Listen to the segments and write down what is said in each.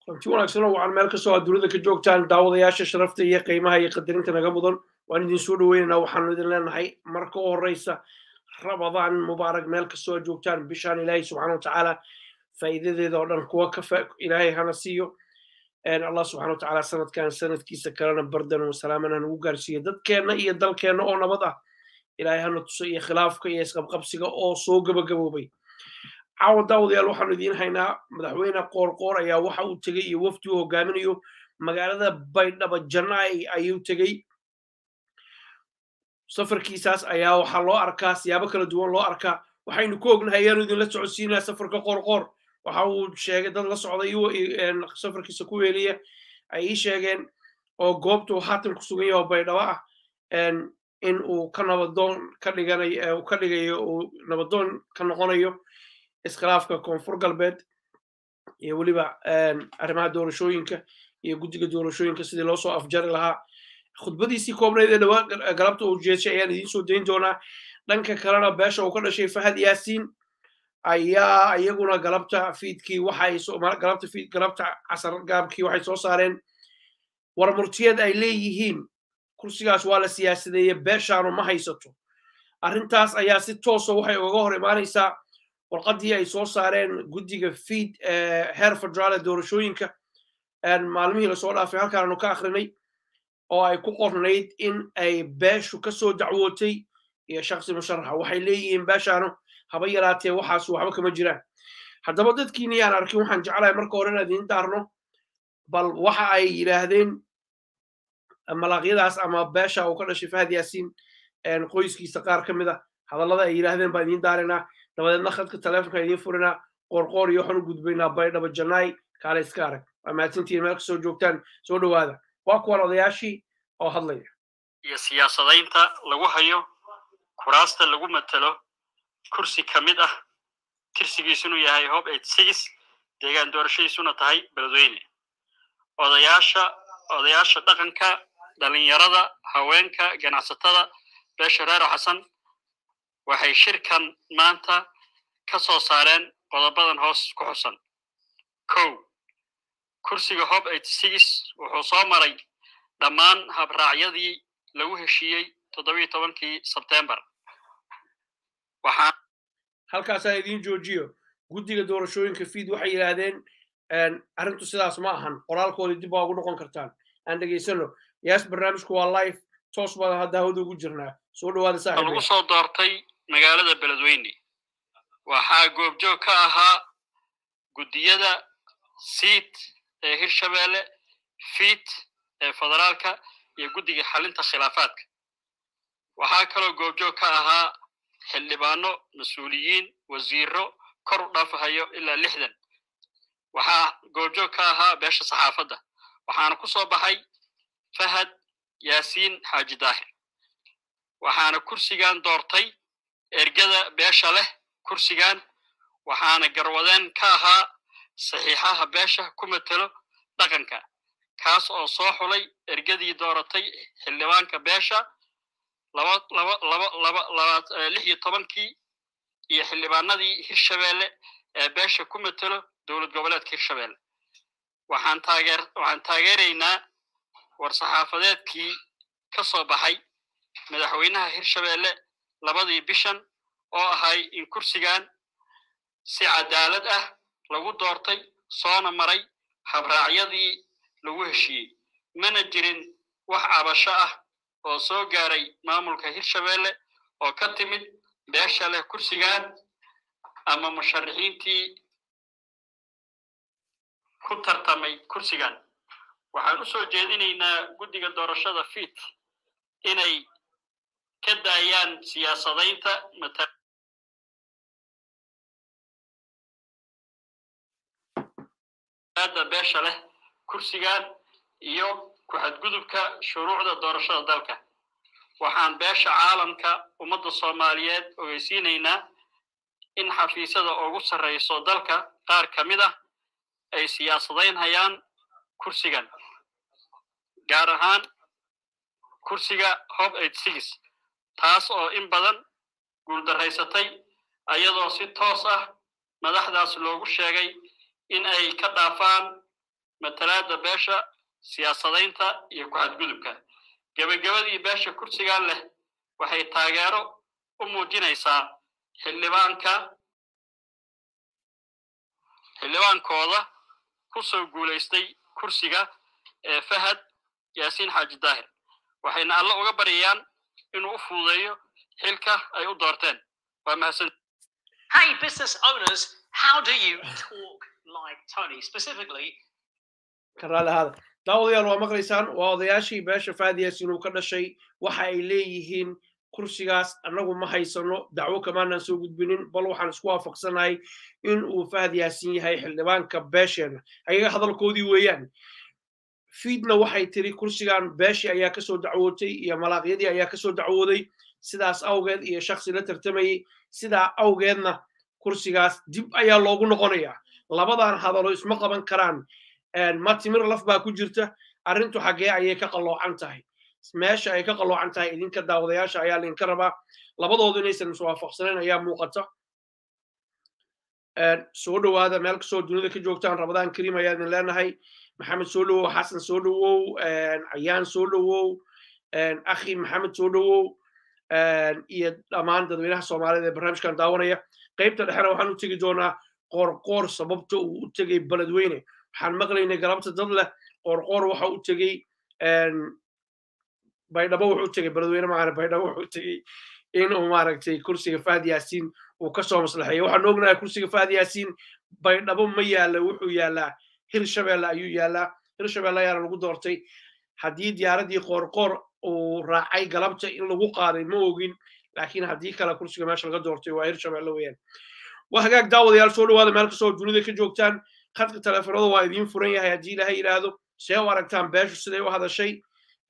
runti wanaagsan oo waxaan meel kastoo aad dunida ka joogtaan daawadayaasha sharafta iyo qiimaha iyo qadarinta naga mudan waan idin soo dhoweynaynaa waxaanu idin leenahay marka u horeysa rabadaan mubaarak meel kastoo aad joogtaan bishaan ilaahay subxaana watacaala faa'iidadeeda oo dhan kuwa ka ilaahay hana siiyo allah subxana watacaala sanadkan sanadkiisa kalena bardan wasalaaman hanugu gaarsiiyo dadkeenna iyo dalkeenna oo nabad ah ilaahay hana tuso iyo khilaafka iyo isqabqabsiga oo soo gabagaboobay caawa daawadayaal waxaanu idiin haynaa madaxweyne qoorqoor ayaa waxa uu tegey iyo wafdi uu hogaaminayo magaalada baydhabo janai ayuu tegey safarkiisaas ayaa waxaa loo arkaa siyaabo kala duwan loo arkaa waxaynu ku ognahay ayaanu idinla socodsiinaa safarka qoorqoor waxa uu sheegay dad la socday safarkiisa ku weeliya ay ii sheegeen oo goobta uu haatan ku sugan yahay oo baydhabo ah in uu ka nabadoon ka dhiganayo ka dhigayo uu nabadoon ka noqonayo iskhilaafka koonfur galbeed iyo weliba arrimaha doorashooyinka iyo guddiga doorashooyinka sidii loo soo afjari lahaa khudbadiisii koobnayd ee dhawaa galabta uu jeeshay ayaan idiin soo dayn doonaa dhanka kalena beesha uu ka dhashay fahad yaasiin ayaa iyaguna galabta fiidkii waxay galabta fiid galabta casar gaabkii waxay soo saareen war murtiyeed ay leeyihiin kursigaas waa la siyaasadeeye beeshaanu ma haysato arrintaas ayaa si toosa waxay ugaga hor imaanaysaa warqaddii ay soo saareen guddiga fiid heer federaal ee doorashooyinka maalmihii lasoo dhaafay halkaan aanu ka akrinay oo ay ku qornayd in ay beeshu ka soo dacwootay iyo shaksi musharaxa waxay leeyihiin beeshaanu haba yaraatee waxaas waxba kama jiraan haddaba dadkiini aan arkin waxaan jeclahay marka hore inaan idiin daarno bal waxa ay yidhaahdeen malaaqyadaas ama beesha uu ka dhashay fahad yaasiin qoyskiisa qaar ka mid a hadallada ay yidhaahdeen baan idiin daarinaa dabadeedna khadka taleefonka idiin furinaa qoorqoor iyo waxaan u gudbaynaa baydhabo janai kaale iska arag waa mahadsantihiin meel kasoo joogtaan soo dhowaada waa kuwan odayaashii oo hadlaya iyo siyaasadaynta lagu hayo kuraasta lagu matelo kursi ka mid ah tirsigiisunu yahay hob deegaan doorashadiisuna tahay beledweyne odayaasha odayaasha dhaqanka dhalinyarada haweenka ganacsatada beesha reero xasan waxay shirkan maanta ka soo saareen qodobadan hoos ku xusan kow kursiga hob wuxuu soo maray dhammaan habraacyadii lagu heshiiyey toddobiyo tobankii sebtembar waxaan halkaasaan idiin joojiyo guddiga doorashooyinka fiid waxay yidhaahdeen arrintu sidaas ma ahan qoraalkoodii dib waa ugu noqon kartaan aan dhegaysano yaas barnaamijku waa life toos baan hadda hawada ugu jirnaa soo dhawaada saaxiib lagu soo doortay magaalada beledweyne waxaa goobjoog ka ahaa guddiyada siid ee hirshabeelle fiid ee federaalka iyo guddiga xalinta khilaafaadka waxaa kaloo goobjoog ka ahaa xildhibaano mas-uuliyiin wasiiro kor u dhaafahayo ilaa lixdan waxaa goobjoog ka ahaa beesha saxaafadda waxaana ku soo baxay fahad yaasiin xaaji daahir waxaana kursigan doortay ergada beesha leh kursigan waxaana garwadeen ka ahaa saxiixaha beesha ku matelo dhaqanka kaas oo soo xulay ergadii dooratay xildhibaanka beesha lix iyo tobankii iyo xildhibaanadii hirshabeelle ee beesha ku matelo dowlad goboleedka hirshabeelle waxaan taageer waxaan taageeraynaa war saxaafadeedkii ka soo baxay madaxweynaha hirshabeelle labadii bishan oo ahay in kursigan si cadaalad ah lagu doortay soona maray habraacyadii lagu heshiiyey mana jirin wax cabasho ah oo soo gaaray maamulka hirshabeelle oo ka timid beesha leh kursigan ama musharaxiintii ku tartamay kursigan waxaan u soo jeedinaynaa guddiga doorashada fiit inay ka daayaan siyaasadaynta matalaada beesha leh kursigan iyo ku-xadgudubka shuruucda doorashada dalka waxaan beesha caalamka ummadda soomaaliyeed ogeysiinaynaa in xafiisyada ugu sarrayso dalka qaar ka mid ah ay siyaasadaynhayaan kursigan gaar ahaan kursiga hob taas oo in badan guuldaraysatay ayadoo si toos ah madaxdaas loogu sheegay in ay ka dhaafaan matalaadda beesha siyaasadaynta iyo ku-xadgudubka gebagabadii beesha kursigan leh waxay taageero u muujinaysaa xildhibaanka xildhibaankooda ku soo guulaystay kursiga ee fahad yaasiin xaaji daahir waxayna alle uga baryayaan inuu u fududeeyo xilka ay u doorteen waa mahadsan Hey, business owners, how do you talk like Tony? Specifically, karaale hada daawadayaal waa maqlaysaan waa odayaashii beesha faadiyaas inuu ka dhashay waxa ay leeyihiin kursigaas annagu ma haysano dacwo kamaanaan soo gudbinin bal waxaan isku waafaqsanahay in uu fahad yaasin yahay xildhibaanka beesheenna ayaga hadalkoodii weeyaan fiidna waxay tiri kursigan beeshi ayaa kasoo dacwootay iyo malaaqyadii ayaa kasoo dacwooday sidaas awgeed iyo shaksi la tartamayey sidaa awgeedna kursigaas dib ayaa loogu noqonayaa labadan hadalo isma qaban karaan matimir laf baa ku jirta arrintu xaggee ayay ka qalloocan tahay meesha ay ka qalloocan tahay idinka daawadayaasha ayaa laydinka rabaa labadoodu inaysan iswaafaqsanayn ayaa muuqata soo dhowaada meel kastoo dunida ka joogtaan rabadaan kariim ayaa idin leenahay maxamed soo dhowow xasan soo dhowow cayaan soo dhowow akhi maxamed soo dhowow iyo dhammaan dadweynaha soomaalida ee barnaamijkan daawanaya qaybta dhexena waxaan u tegi doonaa qoorqoor sababta uu u tegey beledweyne waxaan maqlaynay galabta dad leh qoorqoor waxa u tegey baydhabo wuxuu tegey beledweyne maahane baydhabo wuxuu tegey inuu maaragtay kursiga fahad yaasiin uu kasoo maslaxeeyo waxaan ognahay kursiga fahad yaasiin baydhabo ma yaala wuxuu yaalaa hirshabelle ayuu yaalaa hirshabelle ayaana lagu doortay haddii diyaaraddii qoorqoor uu raacay galabta in lagu qaaday ma ogin laakiin haddii kale kursiga meesha laga doortay waa hirshabelle weeyaan waa hagaag daawadayaal soo dhowaada meel kastoo dunida ka joogtaan khadka teleefonada waa idiin furan yahay haddii ilaha yidhaahdo see u aragtaan beeshu siday u hadashay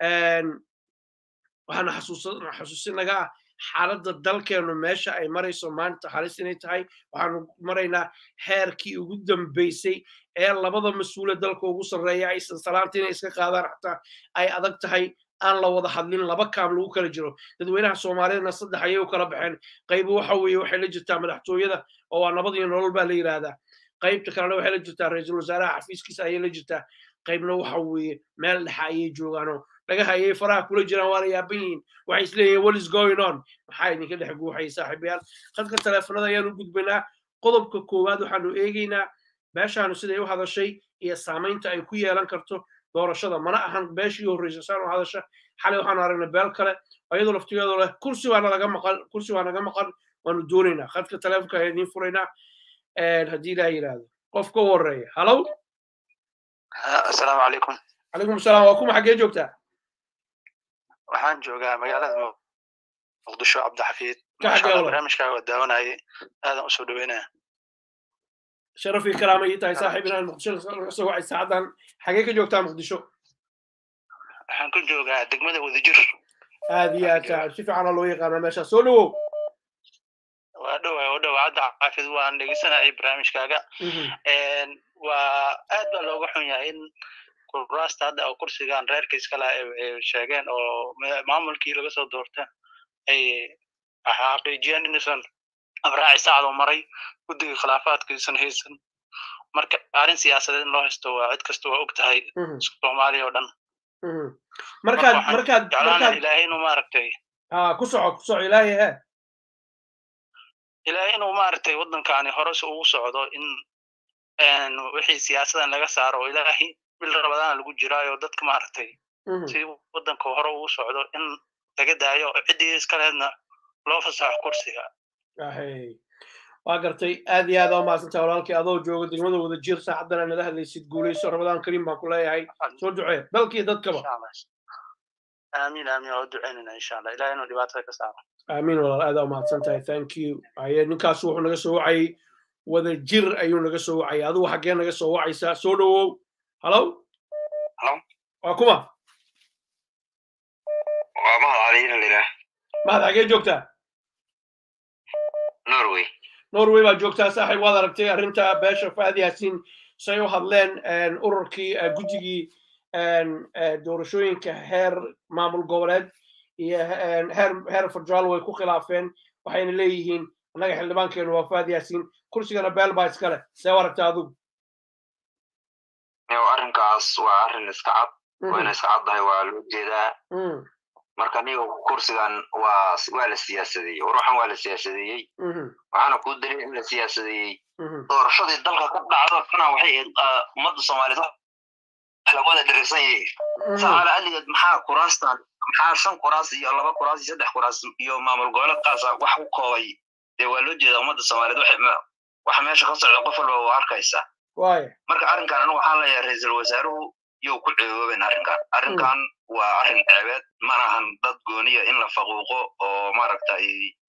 waxaana xasuusinaga ah xaaladda dalkeennu meesha ay marayso maanta halis inay tahay waxaanu maraynaa heerkii ugu dambeysay ee labada mas-uule dalka ugu sarreeya aysan salaanta inay iska qaadaan xataa ay adag tahay aan la wada hadlin laba kaam lagu kala jiro dadweynaha soomaaliyadna saddex ayay u kala baxeen qaybo waxa weeye waxay la jirtaa madaxtooyada oo waa nabad iyo nolol baa la yidhaahdaa qaybta kalena waxay la jirtaa ra-iisul wasaaraha xafiiskiisa ayay la jirtaa qaybna waxa weeye meel dhexa ayay joogaanoo dhagaha ayay faraha kula jiraan waana yaaban yihiin waxay isleeyihin what is going on maxaa idinka dhex guuxay saaxiibayaal khadka teleefonada ayaanu gudbaynaa qodobka koowaad waxaanu eegaynaa beeshaanu siday u hadashay iyo saamaynta ay ku yeelan karto doorashada mana ahan beeshii horreysa saan u hadasha xalay waxaanu aragnay beel kale iyadoo laftigeedu leh kursi waa naga maqan kursi waa naga maqan waanu doonaynaa khadka teleefonka ayaa idiin furaynaa haddii ilaha yidhaahdo qof ka horeeya halow asalaamu calaykum calaykum asalaam waa kuma xaggee joogtaa waxaan joogaa magaalada muqdisho cabdixafiid Ka xagee walaal? barnaamijkaaga oo daawanayay aadan usoo dhaweynaya sharafii karaama ii tahay saaxiib inaan muqdisho kasoo wacay saacadan xagee ka joogtaa muqdisho waxaan ku joogaa degmada wadajir aad iyo aad saaxiib si fiicana loo yaqaanaa meesha soo dhowow waa dhowa waa dhowa cabdixafiid waan dhegeysanayay barnaamijkaaga waa aad baa looga xun yahay in kuraasta hadda oo kursigan reerka iskale ay sheegeen oo ma- maamulkii laga soo doorta ay xaqiijiyeen inuusan abraaci saacdo maray guddiga khilaafaadkiisan haysan marka arrin siyaasadeed in loo haysto waa cid kasta waa og tahay Mhm, soomaaliya oo dhan mhm. markaad waxaan markaad jeclaana markaad ilaahay inuu maaragtay aa ku soco ku soco ilaahay he ilaahay inuu maaragtay waddankaani horese ugu socdo in een, wixii siyaasadan laga saaro oo ilaahay bil rabadaan lagu jiraayo dadka maaragtay Mhm, si waddanka hore ugu socdo in laga daayo ciddii iskaleedna loo fasaxo kursiga ahey. waa gartay aad iyo aad aa umahadsantahay walaalkii adoo jooga degmada wada jir saacaddana nala hadlaysid guulayso rabadaan kariim baan ku leeyahay soo ducee dalkii dadkaba insha allah aamin aamin waa u duceynayna insha allah ilahay inuu dhibaatada ka saaro aamin walaal aad aa umahadsan tahay thank you aye ninkaas wuxuu naga soo wacayay wada jir ayuu naga soo wacayay adigu xaggee naga soo wacaysaa soo dhowow halow Halo? waa kuma waa mahad caliina lilah mahad xaggee joogtaa norway norway baa joogtaa saaxiib waad aragtay arrinta beesha faad yaasiin say u hadleen een, ururkii eh, guddigii een, eh, doorashooyinka heer maamul goboleed iyo een, heer heer federaal way ku khilaafeen waxayna leeyihiin annaga xildhibaankeenu waa faad yaasiin kursigana beel baa iskale see u aragtaa adigu iyo arrinkaas waa arrin iska cad wayna iska caddahay waa loo jeedaa marka niga kursigan waa waa la siyaasadeeyey ruuxan waa la siyaasadeeyey waxaana kuu dalil in la siyaasadeeyey doorashadii dalka ka dhacdo kana waxay ahayd ummadda soomaaliyeed wax la wada dherigsan yahay saala aligeed maxaa kuraastan maxaa shan kuraas iyo laba kuraas iyo saddex kuraas iyo maamul goboleed qaasa wax ku koobay dee waa loo jeedaa ummadda soomaaliyeed waxa meesha ka socda qof walba waa arkaysa marka arrinkan anigu waxaan leeyahay ra-iisul wasaaruhu yow ku ceebooben arrinkan arrinkan waa arrin ceebeed manahan dad gooniya in la faquuqo oo maaragtay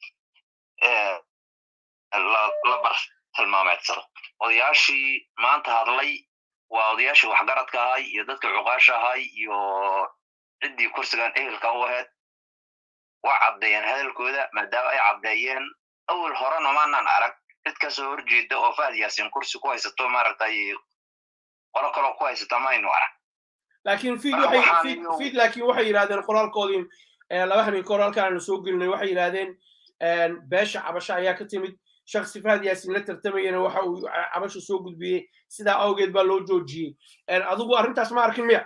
la bar tilmaameedsado odayaashii maanta hadlay waa odayaashii waxgaradka ahay iyo dadka cuqaasha ahay iyo ciddii kursigan ehelka u ahayd waa caddeeyeen hadalkooda maadaama ay caddeeyeen awal horena maanan arag cid kasoo horjeeda oo fahad yaasin kursi ku haysato maaragtay qolo kaloo ku haysata maynu arag laakiin fid waxay fid laakiin waxay yidhahdeen qoraalkoodii laba habeen kahor halkaan aanu soo gelinay waxay yidhahdeen beesha cabasho ayaa ka timid shaksi fahad yaasin la tartamayana waxa uu cabasho soo gudbiyey sidaa awgeed baa loo joojiyey adigu arrintaas ma arkin miya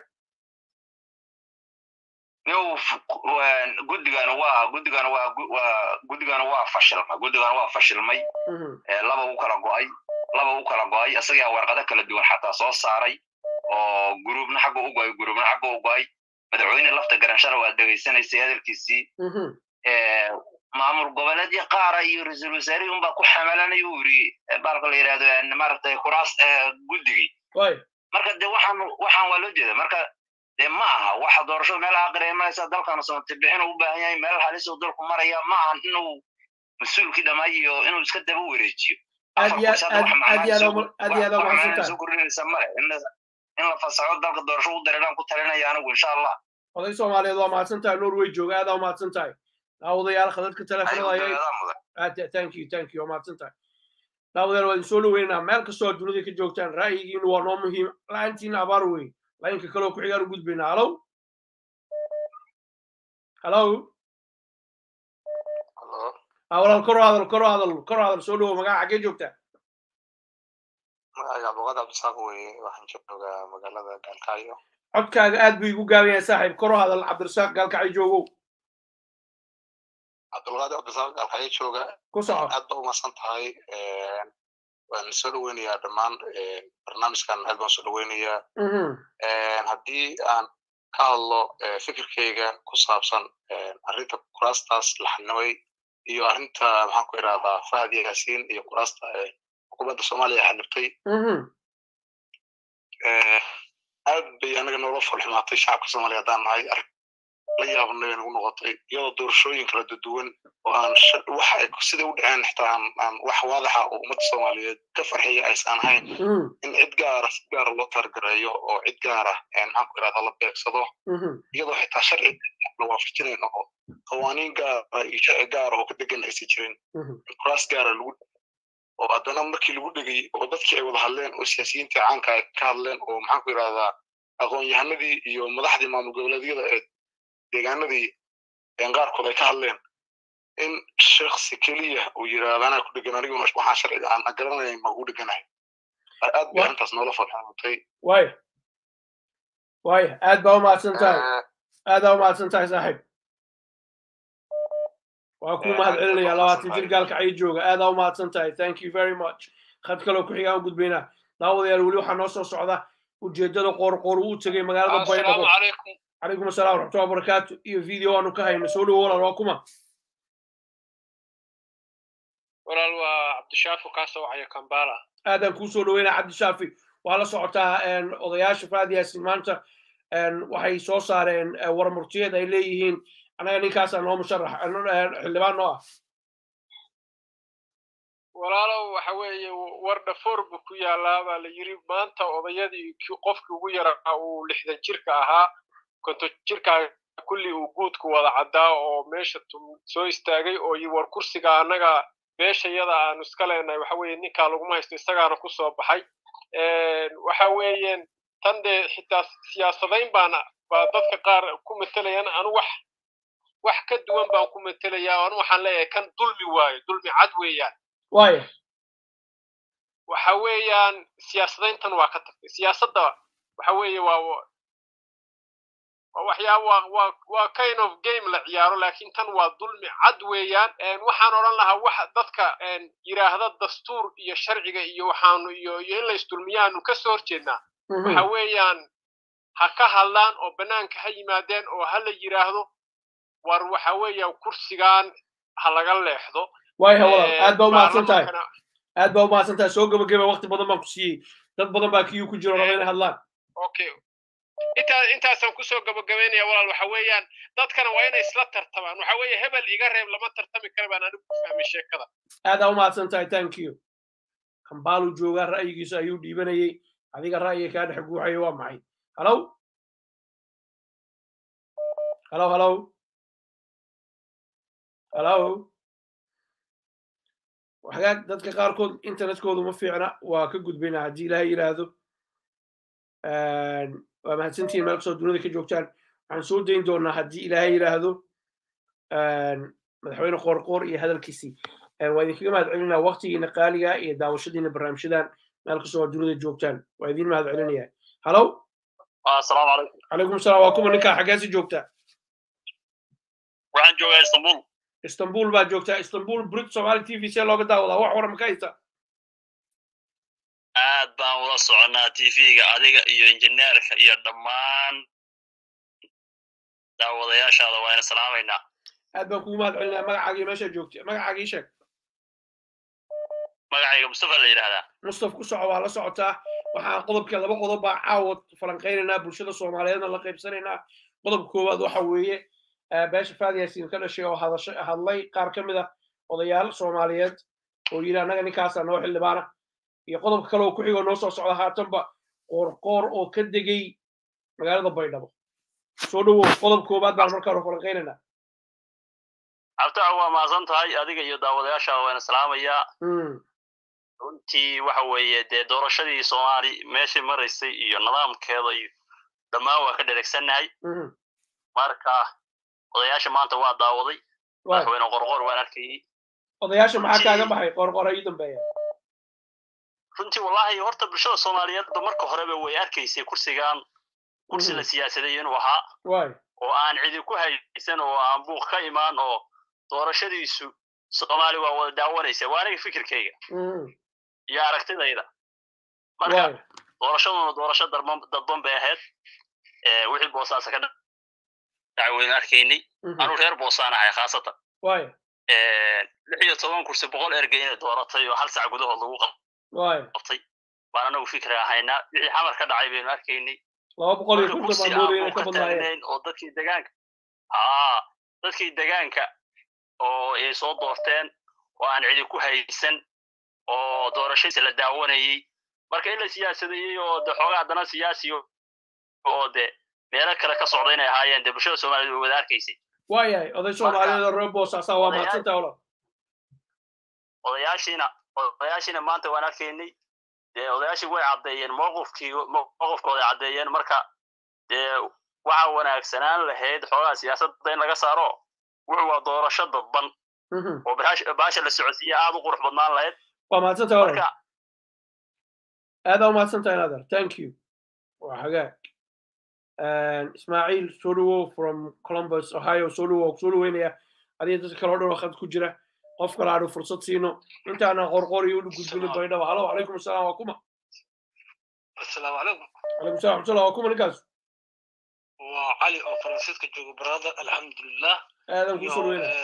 guddigana waa guddigana waa waa guddigana waa fashilmay guddigana waa fashilmay laba u kala go'ay laba u kala go'ay isagaa warqado kala duwan xataa soo saaray oo guruubna xagga u go'ay guruubna xagga u go'ay madaxweyne lafta garanshana waa dhegaysanaysay hadalkiisii maamul goboleedyo qaara iyo ra-iisul wasaarihii unbaa ku xamalanay uu yiri baalka la yidhahdo maaragtay kuraas guddigii marka de waxaan waxaan waa loo jeeda marka de ma aha waxa doorashada meel aakhira imanaysa dalkana somatibixin u baahan yahay meel halis uu dalku maraya ma ahan inuu mas-uulkii dhamay iyo inuu iska daba wareejiyo soo kordhinaysa male in la fasaxo dalka doorasho u dareeraan ku talinaya anigu insha allah oday soomaaliyeed waa mahadsan tahay norway jooga aadaa mahadsan tahay daawadayaal khadadka telefonada thank you thank you waa mahadsan tahay daawadayaal waa idin soo dhaweynaa meel kastoo dunida ka joogtaan ra'yigiinu waa noo muhiim la-aantiina abaar wey laynka kaloo ku xigaan u gudbaynaa halow halow walaal koro hadal koro hadal koro hadal soo dhawo magaca xaggee joogtaa magaca abduqaad cabdisaaq weye waxaan joogaa magaalada gaalkacyo codkaaga aad buu igu gaaban yahay saaxiib koro hadal cabdirasaaq gaalkacyo joogow cabdulqaadir cabdisaaq gaalkacyo jooga ku soco aad ba umasan tahay waan soo dhaweynayaa dhammaan barnaamijkan aad baan soo dhaweynayaa haddii aan ka hadlo fikirkeyga ku saabsan arrinta kuraastaas la xanimay iyo arrinta maxaan ku idhahdaa fahad yaasiin iyo kuraasta xukuumadda soomaaliya xanibtay aad bay anaga noola falxumaatay shacabka soomaaliya haddaan nahay la yaabnay nagu noqotay iyadoo doorashooyin kala duduwan oo aan waxa ay siday u dhaceen xitaa aan wax waadaxa oo ummadda soomaaliyeed ka farxiya aysan ahayn in cid gaara si gaara loo targareeyo oo cid gaara maxaan ku irahda la beegsado iyadoo xitaa sharci la waafajinayn oo qawaaniin gaara iyo sharci gaara oo ka degan aysan jirin in kuraas gaara lagu oo haddana markii lagu dhegay oo dadkii ay wada hadleen oo siyaasiyiintii caanka ay ka hadleen oo maxaan ku irahdaa aqoon-yahanadii iyo madaxdii maamul goboleedyada ee deegaanadii qaarkood ay ka hadleen in shaksi keliya uu yidhaahdo anaa ku dhegan aniguna waxaan sharciga aan garanaya ma u dheganahay aad bay arrintaas noola falxamatay waya waya aad baa umahadsan tahay aadaa umahadsan tahay saaxiib waa ku mahad celinaya labaatan jir gaalkacyo jooga aadaa umahadsan tahay thank you very much khad kaloo ku xigaan u gudbaynaa daawadayaal weli waxaa noo soo socda ujeeddada qoorqoor uu tegay magaalada baydhabo calaykum assalam waraxmatullahi wabarakaatu iyo video aanu ka hayno soo dhowo walaal waa kuma walaal waa cabdishaafi kaa soo wacaya kambala aadaan kuu soo dhaweynaa cabdishaafi waa la socotaa odayaasha faadiyaasin maanta waxay soo saareen warmurtiyeed ay leeyihiin anaga ninkaasaa noo musharax xildhibaan noo ah walaalow waxa weeye war dhafoor buu ku yaalaa baa la yiri maanta odayadii qofkii ugu yaraa uu lixdan jirka ahaa konton jirkaa kulli uu guudku wada caddaa oo meesha soo istaagay oo yi war kursiga annaga beeshayada aanu iska leenahay waxa weeye ninkaa laguma haysto isagaana ku soo baxay waxa weeyeen tan dee xitaa siyaasadayn baana baa dadka qaar ku matelayaan anu wax wax ka duwan baan ku matelayaa anu waxaan leeyahay kan dulmi waayo dulmi cad weeyaan waya waxa weeyaan siyaasadayntan waa ka tagtay siyaasadda waxa weeye waa waa waxyaaba waa waa waa kind of game la ciyaaro laakiin tan waa dulmi cad weeyaan waxaan odhan lahaa waxa dadka yidhaahda dastuur iyo sharciga iyo waxaanu iyo iyo in la isdulmiyaanu ka soo horjeednaa waxa weeyaan ha ka hadlaan oo bannaanka ha yimaadeen oo ha la yidhaahdo war waxa weeya kursigan ha laga leexdo waaya walaal aad baa umahadsan tahay aad baa umahadsan tahay soo gabagaba waqti badan baan ku siiyey dad badan baa kiyuu ku jiro raba inay hadlaan okay intaa intaasaan kusoo gabagabaynaya walaal waxa weeyaan dadkana waa inay isla tartamaan waxa weeye hebel iga reeb lama tartami kara baan anigu ku fahmay sheekada aadaa umahadsan tahay thank you kambaalu joogaa ra'yigiisa ayuu dhiibanayey adiga ra'yiga kaa dhex guuxaya waa maxay halow halow halow halow hagaag dadka qaarkood internetkoodu ma fiicna waa ka gudbaynaa haddii ilaahay yidhaahdo waa mahadsantihiin meel kastoo dunida ka joogtaan waxaan soo dayn doonaa haddii ilaahay yidhaahdo madaxweyne qoorqoor iyo hadalkiisii waa idinkaga mahad celinaa waktigiina qaaliga iyo daawashadiina barnaamijyadan meel kastoo waa dunida joogtaan waa idin mahad celinaya halow asalaamu calaykum calaykum salaam waa kuma ninkaa xaggeesi joogtaa waxaan joogaa istanbul istanbul baa joogtaa istanbul brit somali t v see looga daawadaa wax waran ka haysa aad baan ula soconaa tv-ga adiga iyo injineerka iyo dhammaan daawadayaashaada waa ina salaamaynaa aad baan kugu mahad celinaa magacaaga iyo meeshaa joogta magacaaga ii sheeg magacayga mustafa la yidhahdaa mustaf ku soco waa la socotaa waxaan qodobka laba qodob baa caawa falanqaynaynaa bulshada soomaaliyeedna la qaybsanaynaa qodobka koowaad waxa weeye beesha faadiyaasin ka dhashay oo hadlay qaar ka mid ah odayaal soomaaliyeed oo yidhi annaga ninkaasaa noo xildhibaana iyo qodobka kale oo ku xigoo noo soo socda haatanba qoorqoor oo ka degay magaalada baydhabo soo dhowow qodob koowaad baan markaa falanqaynaynaa cabtaca waa mahadsan tahay adiga iyo daawadayaasha waana salaamayaa runtii waxa weeye dee doorashadii soomaali meeshii maraysay iyo nidaamkeeda iyo dhammaan waa ka dheregsannahay marka odayaasha maanta waa daawaday madaxweyne qorqor waan arkayey odayaasha maxaa kaaga baxay qorqor ayuu dambeeya runtii wallahi horta bulshada soomaaliyeedba marka horeba way arkaysay kursigan kursi la siyaasaday inuu ahaa oo aan cidi ku haysan oo aan buuq ka imaan oo doorashadiisu soomaali waa wada daawanaysa waa aniga fikirkayga iyo aragtidayda marka doorashaduna doorasho dadban bay ahayd wixii boosaasa ka dacweyn arkaynay anuu reer boosaan ahay khaasatan lix iyo toban kursi boqol ergey inay dooratay oo hal sac gudahood lagu qabtay baan anagu fikri ahaynaa wixii xamar ka dhacay baynu arkaynay kursi aan ka taagnayn oo dadkii degaanka haa dadkii degaanka oo ay soo doorteen oo aan cidi ku haysan oo doorashadiisa la daawanayey marka in la siyaasadeeyey oo de xoogaa haddana siyaasi oo de meelo kale ka socda inay ahaayeen de bulshada soomaaliyed way wada arkaysay waayahay oday soomaaliyeed oo reer boosaasaa waa mahadsantaa ola odayaashiina odayaashiina maanta waan arkaynay dee odayaashii way caddeeyeen mowqifkii mowqifkooday caddeeyeen marka dee waxa wanaagsanaan lahayd xoogaa siyaasadda in laga saaro wuxuu waa doorasho dadban oo baasha la socodsiiya aad u qurux badnaan lahayd waa mahadsantahay ola aadaa umahadsantahay nader thank you waa hagaag ismaaciil soo dhowow from columbus ohio soo dhowow soo dhoweynaya adiga dadka kale o dhan oo khad ku jira qof kale aanu fursad siino intaana qorqor iyo u gudbinin baydhaba halo calaykum asalaam waa kuma asalaamu calaykum calaykum salam raxmatullah waa kuma ninkaas waa cali oo faransiiska jooga brother alxamdulilah aadan ku soo dhoweynaya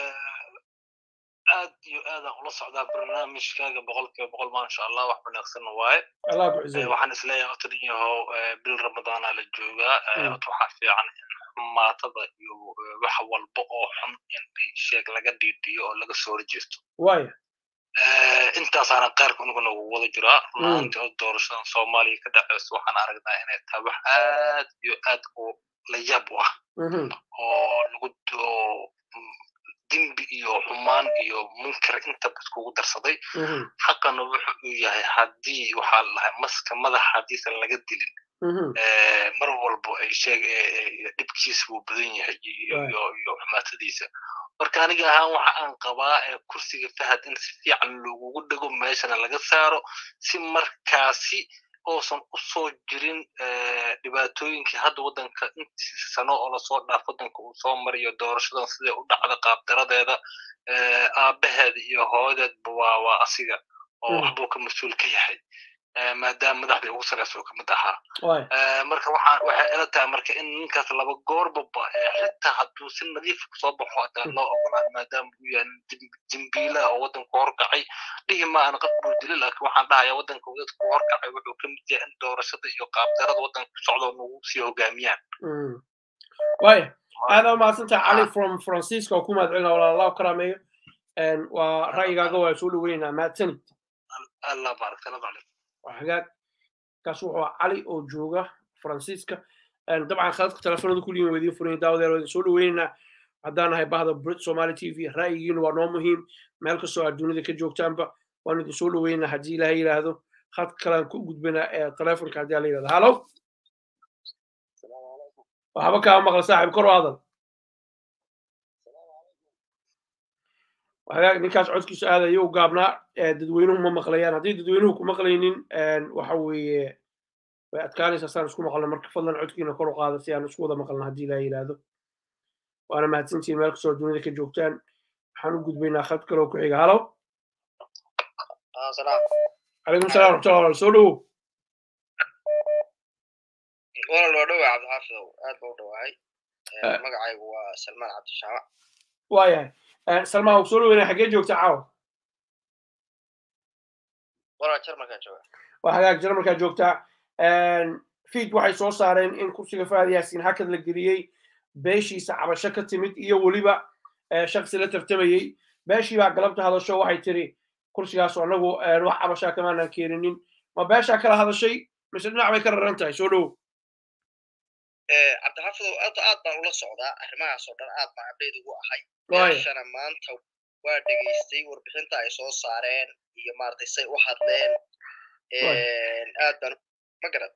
aad iyo aadaan ula socdaa barnaamijkaaga boqolkiiba boqol maasha allah wax wanaagsan waaye allah ku ciseeyo waxaan isleeyahay otan yahow bil ramadaana la joogaa waxaa fiican in xumaatada iyo wax walba oo xun in sheeg laga dhiidhiyo oo laga soo horjeesto waaya intaasaana qaarka unuguna wada jiraa runaantii oo doorashadan soomaaliya ka dhaceyso waxaan aragnaa inay tahay wax aad iyo aad u la yaab u ah oo lagu dembi iyo xumaan iyo munkar intaba iskugu darsaday xaqana wuxu uu yahay haddii waxaa lahay maska madaxa haddiisan laga dilin mar walbo ay sheeg dhibkiisa wuu badan yahay iyo xumaatadiisa marka aniga ahaan waxa aan qabaa kursiga fahad in si fiican loogugu dhego meeshana laga saaro si markaasi oosan u soo jirin dhibaatooyinkii hadda waddanka intii sano oo lasoo dhaaf waddanka uu soo mariyo doorashadan siday u dhacda qaabdaradeeda aabbaheeda iyo hooyadeedba waa waa asiga oo waxbuu ka mas-uul ka yahay maadaama madaxdii ugu sareysa uu kamid ahaa marka waxaa waxay ila tahay marka in ninkaas laba goorbaba xitaa hadduu si nadiif soo baxo hadaa loo ogolaan maadaama uu yahay dembiilaha oo waddanku horkacay dhihi maahan qad buu dili laakiin waxaan dhahayaa waddanka dadku horkacay wuxuu ka mid yahay in doorashada iyo qaabdarada waddanka ku socdo nagu sii hogaamiyaan waya aad aa mahadsantaha cali from francisco oo ku mahadcelina walaallahu karaameeyo waa ra'yigaaga waa soo dhaweynaa mahadsanid allah baarak salaam calaykum hagaag kaas wuxuu cali oo jooga faransiiska dabcan khadadka telefoonada kulligiin waa idiin furan daawadeer waa idin soo dhaweynaynaa haddaan nahay bahda brit somali t v ra'yigiina waa noo muhiim meel kastoo aad dunida ka joogtaanba waan idin soo dhaweynaa haddii ilaahay yidhaahdo khadka kalean ku gudbinaa ee telefonka haddii ala yidhahdo halo waxba kaa maqla saaxib kor u hadal hagaag ninkaas codkiisu aad ayuu gaabnaa dadweynuhu ma maqlayaan haddii dadweynuhu ku maqlaynin waxa weeye way adkaanaysaa saan isku maqalno marka fadlan codkiina kor u qaada si aan isku wada maqalno haddii ilaa yidhaahdo waana mahadsantihiin meel kastoo dunida ka joogtaan waxaan u gudbaynaa khad kaloo ku xiga halo calaykum salam raxmatullah walaal soo dhowow walaal waa dhowaa cabdixaafidow aad ba u dhowahay magacaygu waa salmaan cabdishaamac waayahay salmaan uu soo dhaweynaya xaggee joogta caawa walaa jarmalkaa jooga waa hagaag jarmalkaa joogtaa fiid waxay soo saareen in kursiga fahad yaasiin hakad la geliyey beeshiisa cabasho ka timid iyo weliba shaksi la tartamayey beeshii baa galabta hadasho waxay tiri kursigaas anagu wax cabashaa kamaanan keeninin ma beeshaa kala hadashay mise dhinac bay ka raran tahay soo dhowo cabdixaafidow aad aad baan ula socdaa arrimahaas oo dhan aad baan abdheyd ugu ahay beeshana maanta waa dhegaystay warbixinta ay soo saareen iyo maaragtay say u hadleen aad baan ma garat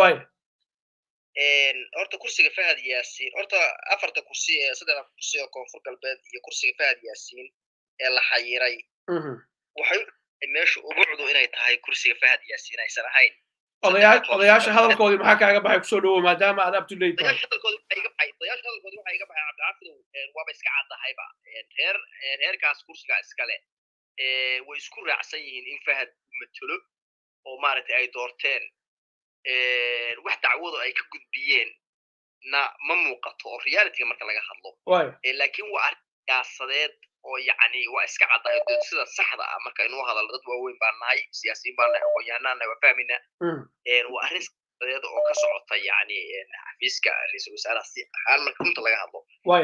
horta kursiga fahad yaasiin horta afarta kursi ee saddexda kursi oo koonfur galbeed iyo kursiga fahad yaasiin ee la xayiray waxay meesha ugu cudu inay tahay kursiga fahad yaasiin aysan ahayn odayaasha hadalkoodii maxaa kaaga baxay kusoo dhawo maadaama aad up to date tahay hadalkoodi waxaa iga baxay odayaasha hadalkoodi waxaa iga baxay cabdicaafidow waaba iska caddahayba reer reerkaas kursiga iskale way isku raacsan yihiin in fahad matelo oo maaragtay ay doorteen wax dacwado ay ka gudbiyeen na ma muuqato oo realityga marka laga hadlo laakiin waa arrin siyaasadeed oo yacni waa iska caddahay sida saxda ah marka inuu hadalno dad waaweyn baan nahay siyaasiyiin baan nahay aqoon-yahanaan nahay waa fahmayna waa arrin siyaasadeed oo ka socota yacni xafiiska ra-iisul wasaaraha si ahaan marka runta laga hadlo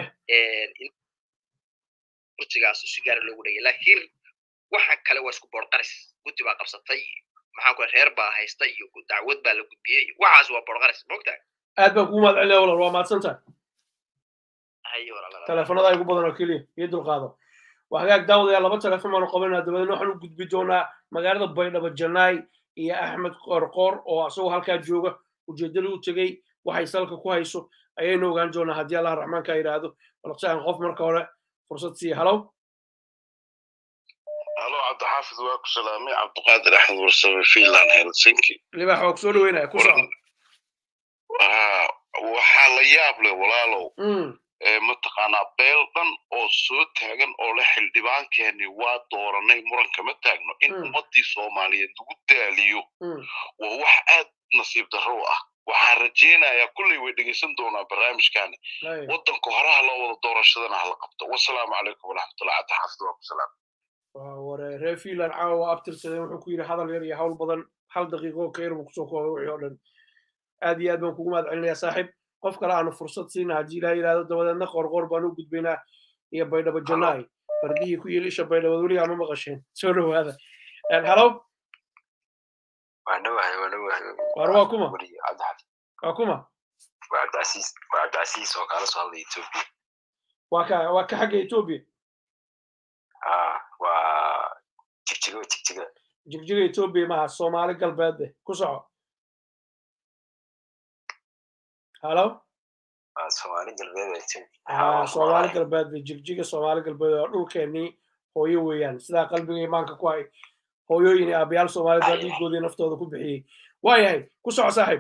kursigaas si gaara loogu dhagay laakiin waxa kale waa isku boorqaris guddi baa qabsatay maxaan ku reer baa haysta iyo dacwad baa la gudbiyey waxaas waa boorqaris mogtahay aad baan kugu mahad celinaya walaal waa mahadsantahay teleefanada igu badan oo keliya iyo dulqaado waa hagaag daawadayaa laba telefon baanu qabanaa dabadeedna waxaan u gudbi doonaa magaalada baydhabo janaay iyo axmed qorqor oo asagoo halkaa jooga ujeeddada u tegey waxay salka ku hayso ayaynu ogaan doonaa haddii allah raxmaanka yidhaahdo balse aan qof marka hore fursad siiya halow halo cabdixaafid waa ku salaamay cabdiqaadir axmed warsame finland helsinki libax waa ku soo dhaweynaya ku soco waxaa la yaab leh walaalow mataqaanaa beel dhan oo soo taagan oo le xildhibaankeeni waa dooranay muran kama taagno in ummaddii soomaaliyeed lagu daaliyo waa wax aad nasiib darro u ah waxaan rajaynayaa kulley way dhegaysan doonaa barnaamijkaani waddanka horaha loo wada doorashadana hala qabto wasalaamu calaykum waraxmatullah cabdixaafid waa ku salaam ware reer finland caawa waa abtirsadeen wuxuu ku yidhi hadal yar iyo hawl badan hal daqiiqo ka yar buu kusoo koobay wixii oo dhan aad iyo aad baan kugu mahad celinayaa saaxiib qof kale aanu fursad siina haddii ilaha yidhahdo dabadeedna qorqor baan u gudbaynaa iyo baydhabo janaay fardihii ku yili isha baydhabo weligaa ma maqasheen soo dhowaada halow war waa kuma waa kuma waa ka waa ka xagga etoobiya jigjiga etoobiya maha soomaali galbeedde ku soco halo soomaali galbeed bay jigjiga soomaali galbeed oo dhulkeenii hooyo weeyaan sidaa qalbiga imaanka ku hay hooyooyin iyo aabayaal soomaalida dhiigoodii naftooda ku bixiyey waayahay ku soco saaxiib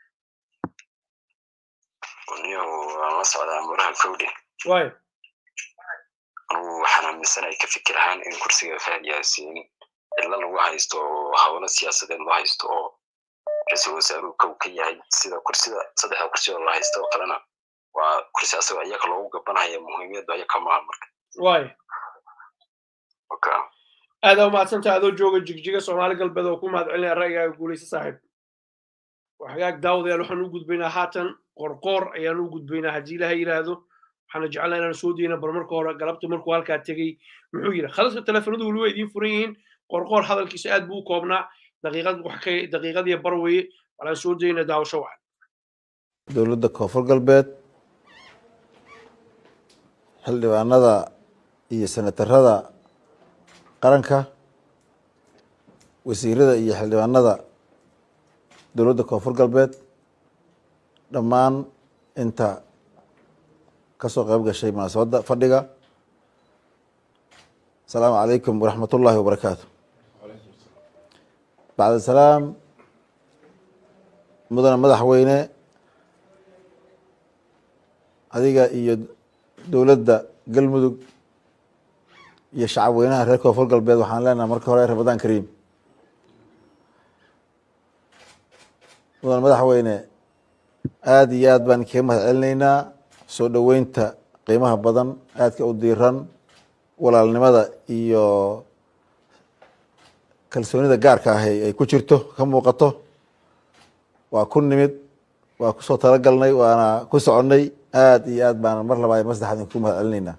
niyow waan la socdaa muraha kowdhe waaya anugu waxaan aaminsanahay ka fikir ahaan in kursiga fahad yaasiin cidlo lagu haysto oo hawlo siyaasadeed loo haysto oo ra-iisul wasaaruhu kow ka yahay sida kursida saddexda kursi oo la haysto oo kalena waa kursi asagoo iyaga loogu gabanaya muhiimiyaddu ayaga maaha marka waaya oka aada umahadsantaha adoo jooga jigjiga soomaali galbeed oo ku mahad celinaya ra'yigaaga guulaysa saaxiib waxagaag daawadayaal waxaan u gudbaynaa haatan qorqoor ayaan u gudbaynaa haddii ilaha yidhaahdo waxaana jecelnaa inaan soo dayna bar marka hore galabta markuu halkaa tegey muxuu yidhi khalaska teleefanadu weliba idiin furan yihiin qorqoor hadalkiisa aad buu u koobnaa daqiiqad wax ka daqiiqadiyo bar weeye walaan soo dayna daawasho wacan dowladda koonfur galbeed xildhibaanada iyo senatarada qaranka wasiirada iyo xildhibaanada dowladda koonfur galbeed dhammaan inta ka soo qayb gashay munaasabadda fadhiga asalaamu calaykum waraxmat ullaahi wabarakaatu bacda salaam mudane madaxweyne adiga iyo dowladda galmudug iyo shacab weynaha reer koonfur galbeed waxaan leenahay marka hore ramadaan kariim mudan madaxweyne aada iyo aad baan kaga mahad celinaynaa soo dhoweynta qiimaha badan aadka u diiran walaalnimada iyo kalsoonida gaarka ah ay ku jirto ka muuqato waa ku nimid waa kusoo talagalnay waana ku soconnay aada iyo aad baan mar labaa mar saddexaad idinku mahad celinaynaa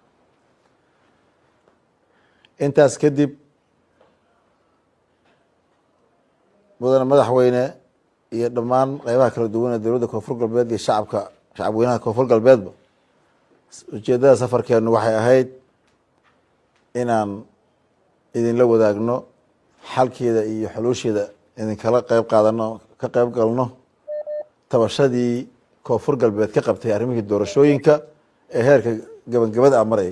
intaas kadib mudane madaxweyne iyo dhammaan qeybaha kala duwan ee dowladda koonfur galbeed iyo shacabka shacab weynaha koonfur galbeedba ujeeddada safarkeenu waxay ahayd inaan idinla wadaagno xalkeeda iyo xuluusheeda idinkala qeyb qaadano ka qeyb galno tabashadii koonfur galbeed ka qabtay arrimihii doorashooyinka ee heerka gabangabada a marayay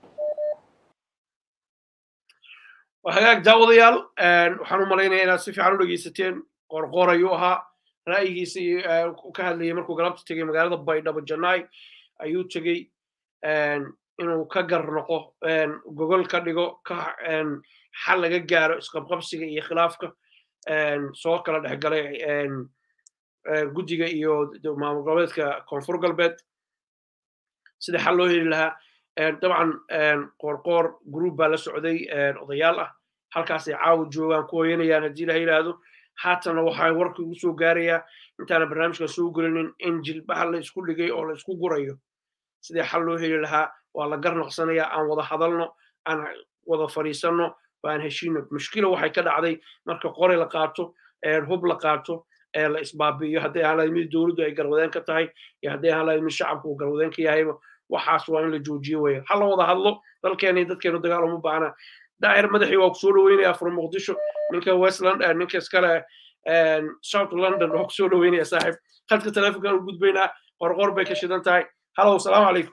hagaag daawadayaal waxaan u malaynaya inaad si fiican u dhegeysateen qorqor ayuu ahaa ra'yigiisa ka hadlayay markuu galabta tegey magaalada baydhabo janaay ayuu tegey inuu ka gar noqo gogol ka dhigo ka xal laga gaaro isqabqabsiga iyo khilaafka soo kala dhex galay guddiga iyo maamul goboleedka koonfur galbeed sida xal loo heli lahaa dabcan qoorqoor group baa la socday odayaal ah halkaasay caawa joogaan ku hoyanayaan haddii la yidhaahdo haatanna waxaa warka ugu soo gaarayaa intaana barnaamijkan soo gelinin in jilbaha la isku dhigay oo la isku gurayo sidii xal loo heli lahaa waa la garnoqsanayaa aan wada hadalno aan wada fadhiisanno waan heshiino mushkila waxay ka dhacday marka qore la qaato hub la qaato ee la isbaabi'iyo hadday ahaan lahayd mid dowladdu ay garwadeen ka tahay iyo hadday ahaan lahayd mid shacabku uu garwadeen ka yahayba waxaas waa in la joojiyo weya ha la wada hadlo dalkeena iyo dadkeenu dagaal uma baahna daahir madaxii waa kusoo dhaweynaya from muqdisho ninka west london ninka iskale south london waa kusoo dhaweynaya saaxiib khadka telefonkan u gudbaynaa qorqor bay ka shidan tahay halow salaamu calaykum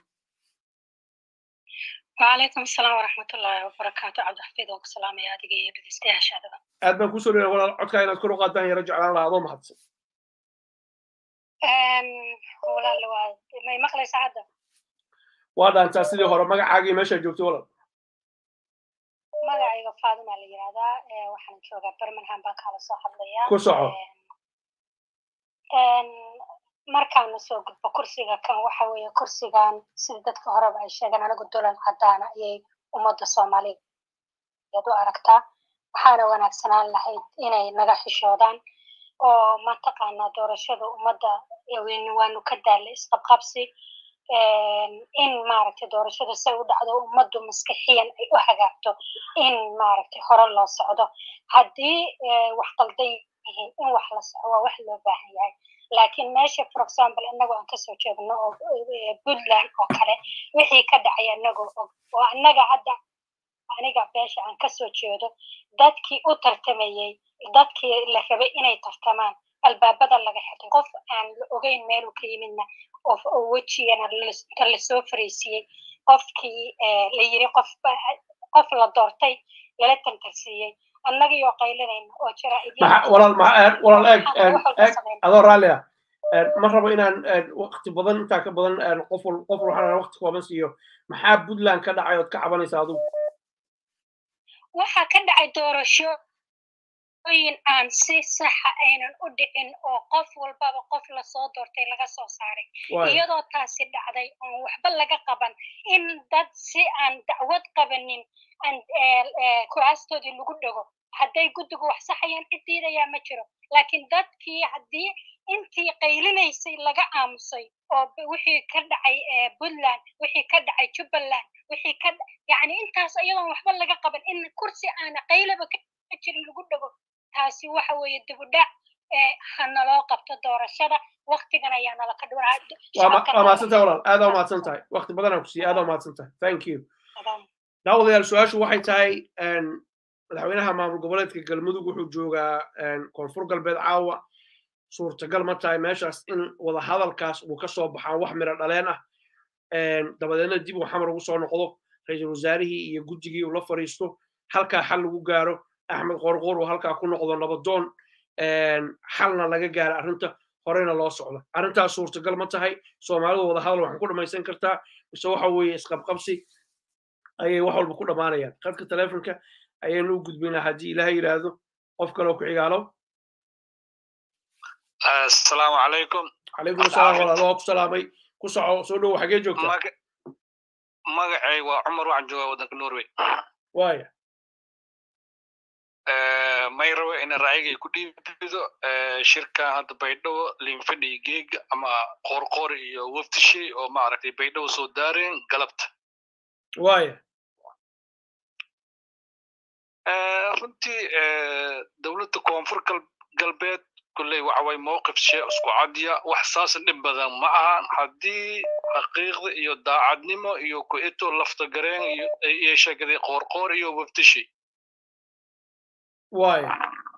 وعليكم السلام ورحمة الله وبركاته عبد الحفيظ وسلام يا دقيقة بدستيها شادبا aad baan kusoo dhaweyna walaal codkaa inaad kor u qaadaan yara jeclaan lahaa adoo mahadsan ولا لو ما يمخلي سعادة waa dhaantaa sidii hore magacaagii meeshaa joogtay walaal magacayga faadima la yidhahdaa waxaan joogaa birmingham baan kaala soo hadlayaa ku soco markaana soo gudbo kursiga kan waxa weeye kursigan sida dadka horeba ay sheegeen anigu dolan cadaana ayay ummadda soomaaliyeed u aragtaa waxaana wanaagsanaan lahayd inay naga xishoodaan oo mataqaanaa doorashada ummadda waanu ka daallay isqabqabsi in maaragtay doorashada say u dhacdo ummaddu maskixiyan ay u hagaagto in maaragtay hore loo socdo haddii wax qaldan yihiin in wax la soco waa wax loo baahan yahay laakiin meesha for example inagoo aan kasoo jeedno oo puntland oo kale wixii ka dhacay anagoo og oo annaga hadda aniga beesha aan kasoo jeedo dadkii u tartamayey dadkii la rabay inay tartamaan albaabada laga xirtay qof aan la ogeyn meeluu ka yimidna oo wejigana ta lasoo fariisiyey qofkii la yiri qof qof la doortay lala tantarsiiyey annagii oo qaylinayna oo jira walaal walaal eeg eeg adoo raalli ah ma rabo inaan waqti badan intaa ka badan qof qof waxaan waqti kooban siiyo maxaa puntland ka dhacay ood ka cabanaysa adigu waxaa ka dhacay doorasho in aan si saxa aynan u dhicin oo qof walbaba qof lasoo doortay laga soo saaray iyadoo taasi dhacday oon waxba laga qaban in dad si aan dacwad qabanin kuraastoodii lagu dhego hadday guddigu wax saxayaan cid diidayaa ma jiro laakiin dadkii haddii intii qaylinaysay laga aamusay oo wixii ka dhacay puntland wixii ka dhacay jubbaland wixii ka yacni intaas iyadoon waxba laga qaban in kursi aana qaylaba ka jirin lagu dhego taasi waxa weeye dibudhac hanaloo qabto doorashada waktigan ayaa nala ka waa mahadsantahay walaal aadaa umahadsan tahay wakti badanaa ku siiya aadaa umahadsan tahay thank you daawadayaal su-aashu waxay tahay madaxweynaha maamul goboleedka galmudug wuxuu joogaa koonfur galbeed caawa suurtagal ma tahay meeshaas in wada hadalkaas uu ka soo baxaan wax miro dhaleen ah dabadeedna dib uu xamar ugu soo noqdo ra-iisul wasaarihii iyo guddigii uu la fadhiisto halkaa xal lagu gaaro axmed qorqor uu halkaa ku noqdo nabadoon xalna laga gaaro arrinta horeyna loo socda arrintaas suurtagal ma tahay soomaalidu wada hadal waxaan ku dhamaysan kartaa mise waxa weeye isqabqabsi ayay wax walba ku dhammaanayaan khadka telefonka ayaynu u gudbaynaa haddii ilaah yidhaahdo qof kaloo ku xigaalo asalaamu calaykum calaykum asalaam walaal waa ku salaamay ku soco soo dhowo xagee joogtaa magacay waa cumar waxaan joogaa waddanka norway waaya may rabo ina raacigay ku dhiibido shirkan hadda baydhabo linfadhi geega ama qorqor iyo waftishay oo maaragtay baydhabo soo daareen galabta waaya runtii dowladda koonfur galbeed kulley waxa way mowqif shee isku cadiya wax saas dhib badan ma ahan haddii xaqiiqda iyo daacadnimo iyo ku-ito lafta gareen iyo sheegaday qoorqoor iyo waftishi waaya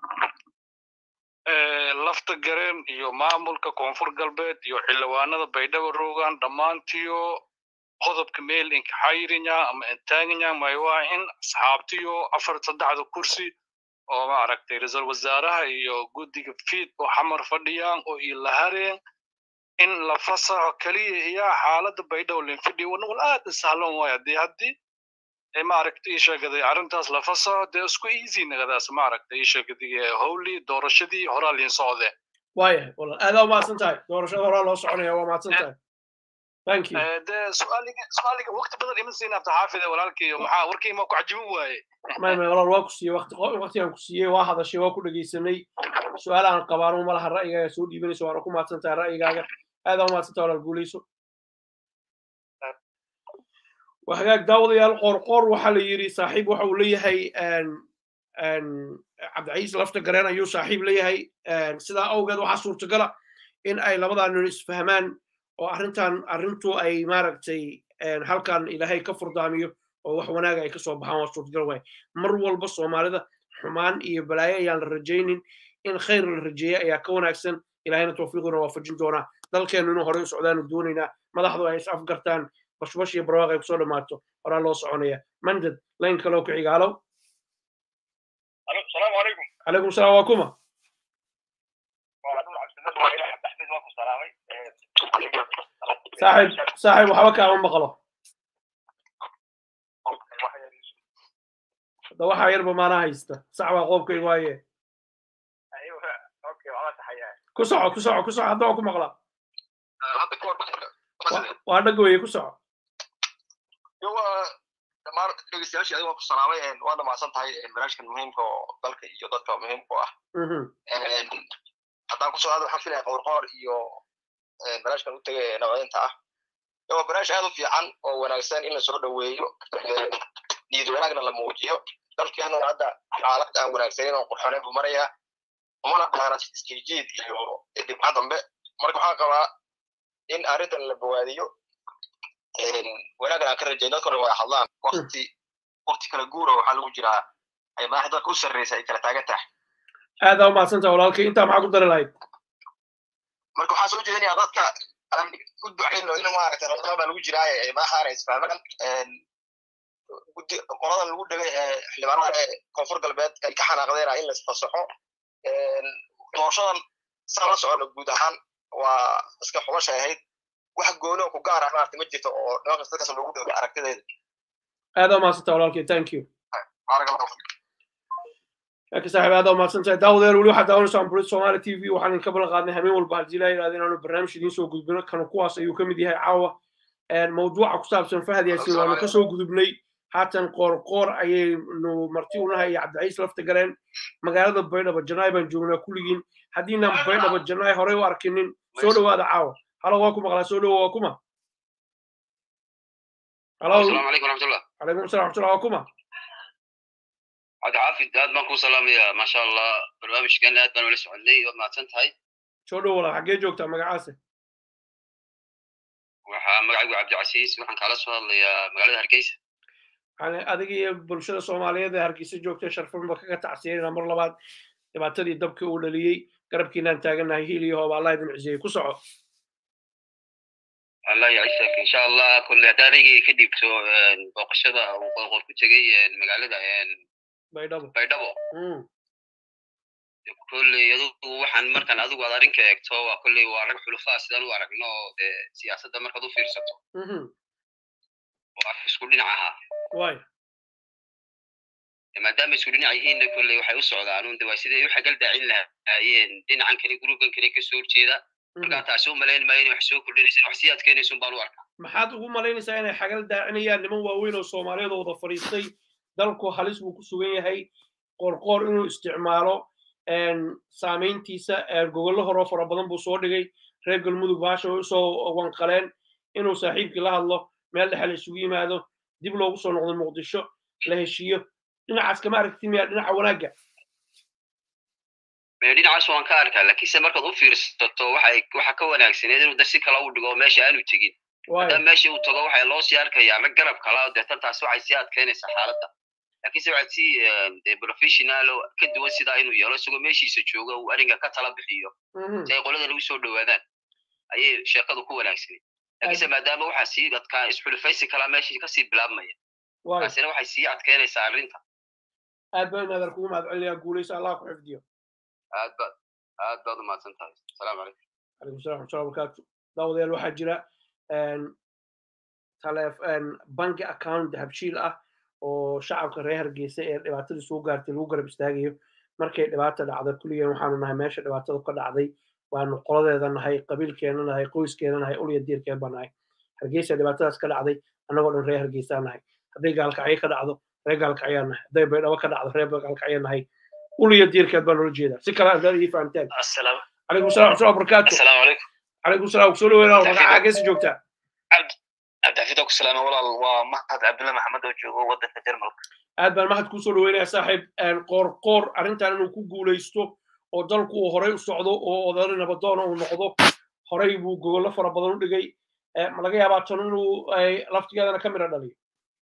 lafta gareen iyo maamulka koonfur galbeed iyo xildhibaanada baydhabo rogan dhammaantiyo qodobka meel inka xayirinya ama intaaganya maywa in asxaabtiyo afar saddexda kursi oo maaragtay ra-iisul wasaaraha iyo guddiga fiid oo xamar fadhiyaan oo ilahareen in la fasaxo keliya iyo xaaladda baydhabo linfidhi wal aad isahlan waay haddii haddii maaragtay ii sheegaday arrintaas la fasaxo dee isku easy nagadaas maaragtay ii sheegaday howlii doorashadii horaa liin socdeen waayahay walaal aadaa umahadsan tahay doorashada horaa loo soconaya waa mahadsan tahay thank you dee su-aaliga su-aaliga waqti badan ima siin abta xaafide walaalkiiyo maxaa warkii ma ku cajibin waaye may may walaal waa ku siiyey waqti waqtigaan ku siiyey waa hadashay waa ku dhegeysanay su-aalahan qabaano malaha ra'yigaaga soo dhiibanayso waana ku mahadsan tahay ra'yigaaga aadaa umahadsan tahay walaal guuleyso waa hagaag daawadayaal qoorqoor waxaa la yidhi saaxiib waxa uu leeyahay cabdiciis lafta gareen ayuu saaxiib leeyahay sidaa awgeed waxaa suurtagala in ay labadaa nin isfahmaan oo arrintan arrintu ay maaragtay halkan ilaahay ka furdaamiyo oo wax wanaaga ay kasoo baxaan waa suurtagal waay mar walba soomaalida xumaan iyo balaayo ayaan la rajaynin in khayr la rajeeya ayaa ka wanaagsan ilaahayna tawfiiquna waafajin doonaa dalkeennu inuu horey u socdaanu doonaynaa madaxdu ay is afgartaan bashbash iyo barwaaq ay kusoo dhammaato horaa loo soconaya mandad layn kaloo ku xigaalow السلام عليكم calaykum salaam waa kuma saaxib saaxib waxba kaama maqlo hadda waxaa yarba maanaa haysta sax baa qoobkay waaye ku soco ku soco ku soco hadda waa ku maqlaa waa dhag weye ku soco dhammaan dhegeystayaashii adiga waan ku salaamay waa dhamaasan tahay barnaamijkan muhiimka oo dalka iyo dadka muhiimka u ah haddaan kusoo hadlo waxaan filaya qowrqoor iyo barnaamijkan u tegay nabadinta ah waa barnaamij aad u fiican oo wanaagsan in la soo dhoweeyo niyad wanaagna la muujiyo dalkeennuna hadda xaalad aan wanaagsanin oo qurxoneyn buu marayaa umana dhaana iskijiid iyo dhibca dambe marka waxaan qabaa in arrintan la bawaadiyo wanaagna aan ka rajayn dadka hore waa hadlaan wakti wakti kala guura waxaa lagu jiraa ay madaxda dalka u sarreysa ay kala taagan tahay aadaa umahadsantaha walaalkay intaa maxaa ku dari lahayd marka waxaa soo jeedinayaa dadka aan u ducayno in maaragtay ramadaan baa lagu jiraaye ay madaxaana isfahmaan guddi qoladan lagu dhegay ee xildhibaanada ee koonfur galbeed ay ka xanaaqdeena in laisfasaxo doorashadan saa la socona guud ahaan waa iska xubasha ahayd wax gooni oo ku gaar ah maarata ma jirto oo nimankas dadkaas loogu dhegay aragtideeda aad aa mahadsanta walaalkay thank you barakallahu laakiin saaxiib aad aa mahadsantahay daawadeer weli waxaad daawanaysaan burid somali t v waxaan idinka ballan qaadnay habeen walba haddii laa yidhahda inaanu barnaamij idiin soo gudbino kana kuwaas ayuu ka mid yahay caawa mawduuca ku saabsan fahad yaasin waanu ka soo gudubnay haatan qoorqoor ayaynu marti unahay iyo cabdiciis lafta galeen magaalada baydhabo janaay baan joognaa kulligiin haddiinaan baydhabo janaay horey u arkinin soo dhowaada caawa halo waa ku maqlaa soo dhowo waa kuma halo asalaamu calaykum raxmatullah calaykum salam raxmatullah waa kuma cabdixaafid aad baan kuu salaamayaa maasha allah barnaamijkan aad baan ula soconay waad mahadsan tahay soo dhowo walaal xaggee joogtaa magacaase waxaa magacaygu cabdicasiis waxaan kaala soo hadlayaa magaalada hargeysa yani adiga iyo bulshada soomaaliyeed ee hargeysa joogta sharfanba kaga tacsiyayna mar labaad dhibaatadii dabka uu dhaliyey garabkiinaan taagannahay hiil iyo hooba allah idin ciziyey ku soco allah yacisak insha allah kolle haddaan aygii ka dhiibto booqashada uu qoorqoor ku tegey magaalada baydhabo baydhabo kolley adugu waxaan markaan adigu aad arrinka eegto waa kolley waa rag xulufaa sidaan u aragno oo dee siyaasadda markaad u fiirsato waa isku dhinac ahaa way maadaama isku dhinac yihiinna kolley waxay u socdaan un de waa siday u xagal daacin lahaayeen dhinacan kale gruuban kale kasoo horjeeda markaa taasi u malayn maayo inay wax soo kordhinaysa wax sii adkeynaysun baan u arkaa maxaad ugu malaynaysaa inay xagal daacinayaan niman waaweyn oo soomaaliyeed oo wada fadhiistay dalku halis buu ku sugan yahay qorqoor inuu isticmaalo saamayntiisa gogollo horoo fara badan buu soo dhigay reer galmudug baasha way usoo wanqaleen inuu saaxiibkii la hadlo meel dhexe la isugu yimaado dib loogu soo noqdo muqdisho la heshiiyo dhinacaas kama aragti miyaa dhinaca wanaagga dhinacaas waan ka arkaa laakiinse markaad u fiirsato waxay waxa ka wanaagsaneed inuu da si kale u dhigo meesha aanu tegin haddaba meesha uu tago waxay loo sii arkayaa rag garab kala deetan taasi waxay sii adkeynaysaa xaaladda laakiinse waxaad si de professional oo ka duwan sidaa inuu yeelo isagoo meeshiisa jooga uu arrinka ka tala bixiyo si ay qoladan ugu soo dhowaadaan ayay sheekadu ku wanaagsanay laakiinse maadaama waxaa sii adkaa isxulufaysi kalaa meeshii kasii bilaabmaya taasina waxay sii adkeynaysaa arrinta aad baan inaadar kugu mahad celinayaa guulaysa allah ku xifdiyo aad baad aad baad u mahadsan tahay asalaamu calaykum calaykum salam waxmatullahi wabarakaatu daawadayaal waxaa jira banki account dahabshiil ah oo shacabka reer hargeysa ee dhibaatada soo gaartay lagu garab istaagayo markay dhibaata dhacda kulligeen waxaanu nahay meesha dhibaatada ka dhacday waanu qoladeeda nahay qabiilkeena nahay qoyskeena nahay ulya diirkeen baa nahay hargeysa dhibaatadaas ka dhacday annagoo dhan reer hargeysaa nahay hadday gaalkacyo ka dhacdo reer gaalkacyaa nahay hadday baydhabo ka dhacdo reer gaalkacyaa nahay ulya diirkeed baa loola jeedaa si kale haddaad ii fahamteen calaykum salam waxmatullahi wabarakaatu asalaamu calaykum calaykum salam kusoo dhaweynaa magaca hageesa joogtaa cabdixafid ku salaama walaal waa mahad cabdulla maxamed oo joogo waddanka jarmalka aad baan mahad kusoo dhaweynaya saaxiib qoorqoor arrintan inuu ku guulaysto oo dalku uu horey u socdo oo odari nabadoona uu noqdo horey buu gogollo fara badan u dhigay ma laga yaabaa tan inuu laftigeedana ka midha dhaliyo